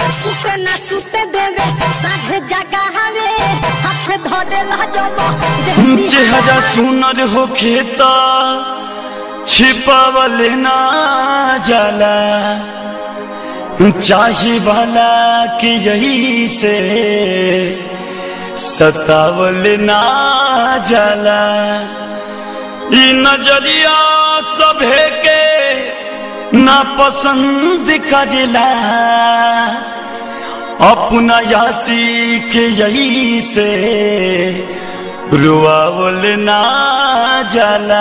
सुते ना सुते देवे साझे जगा हवे हाथ धरे ला जब देसी चेहरा सुनर हो खेता छिपावल ना जाला चाही वाला कि यही से सतावल ना जाला ई नजरिया सभे के ना पसंद करेला अपना यासी के यही से रुआवल ना जाला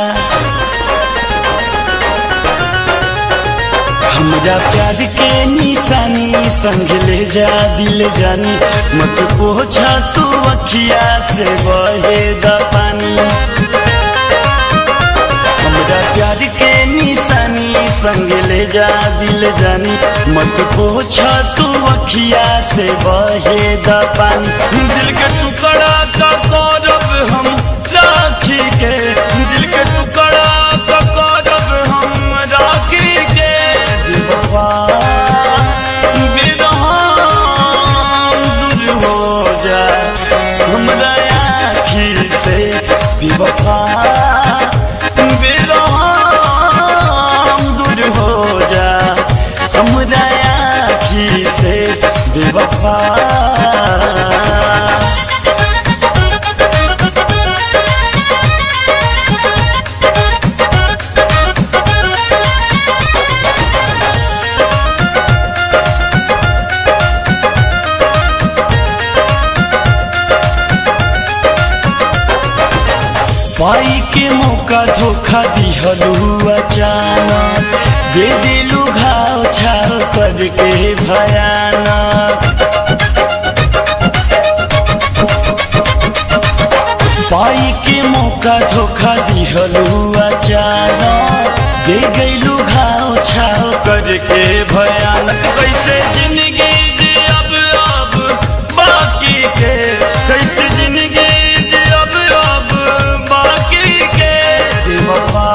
हमरा प्यार के निशानी संग ले जा दिल जानी मत पोछा तू अखिया से बहे द पानी हमरा प्यार के निशानी संग ले जा दिल जानी मत पोछा तू अखिया से बहे द पानी दिल के टुकड़ा का गौरव हम राखी के दिल के टुकड़ा का गौरव हम राखी के बेवफा बेरहम दूर हो जा हमरा आखी से बेवफा बेरहम दूर हो जा हमरा आखी से बेवफा पाई के मौका धोखा दिहलू अचानक दे दिलू घाव छाव करके भयानक पाई के मौका धोखा दिहलू अचानक दे गईलू घाव छाव करके भयानक कैसे जिंदगी जी अब अब बाकी के कैसे जिंदगी जी अब अब बाकी के बेवफा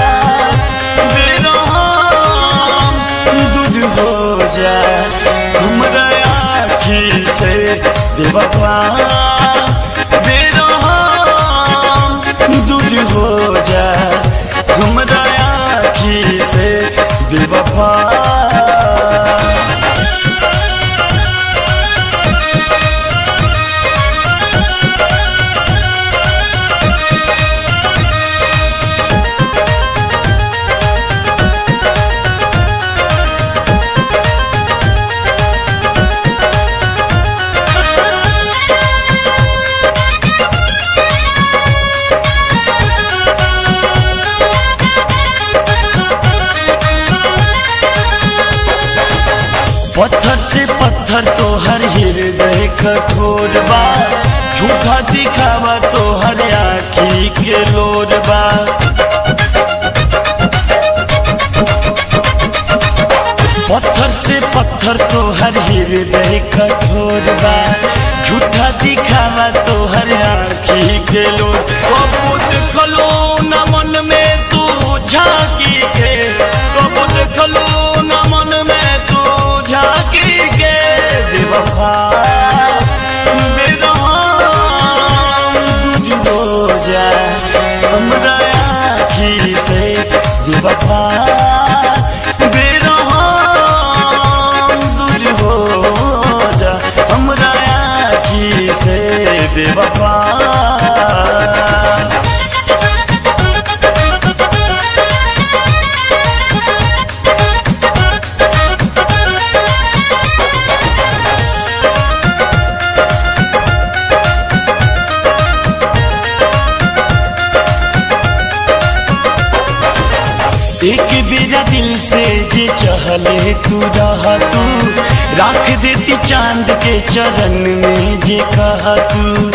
बेरहम दूर हो जा हमरा आखी से बेवफा बेरहम दूर हो जा हमरा आखी से बेवफा पत्थर से पत्थर तो हर हृदय कठोर बा झूठा दिखावा तो हर आखी के लोर बा पत्थर से पत्थर तो हर हृदय कठोर बा झूठा दिखावा तो हर आखी के लोर कबूत खलो न मन में तू झांकी के कबूत खलो न मन में तू झांकी के बेवफा बेरहम दूर हो जा हमरा आखी से बेवफा बेरहम दूर हो जा हमरा आखी से बेवफा एक बेरा दिल से जे चहले तू रहा तू राख देती चांद के चरण में जे कहा तू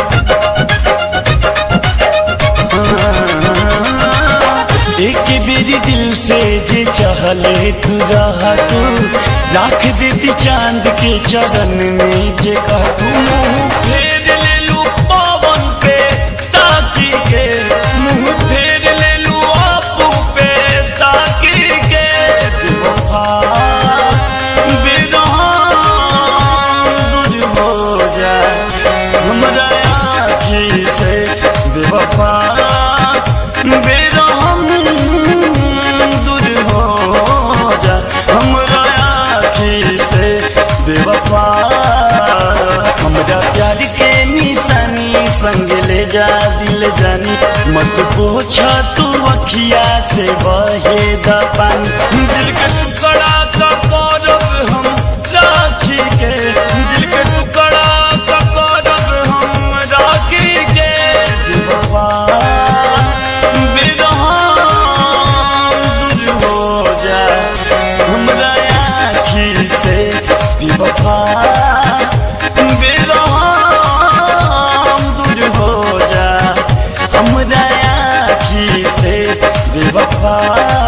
एक बेरी दिल से जे चहले तू रहा तू राख देती चांद के चरण में जे कहा तू मुंह फेर ले लू पवन पे ताकी के मुंह फेर ले लू आपू पे ताकी के बेवफा बेरहम बेवफा हमरा प्यार के निशानी संग ले जा दिल जानी मत पूछ तू अखिया से बहे द पानी दिल के टुकड़ा का करब हम राखी के दिल के टुकड़ा का करब हम राखी के बेवफा बेरहम दूर हो जा हमरा आखी से बेवफा बेरहम दूर हो जा हमरा आखी से बेवफा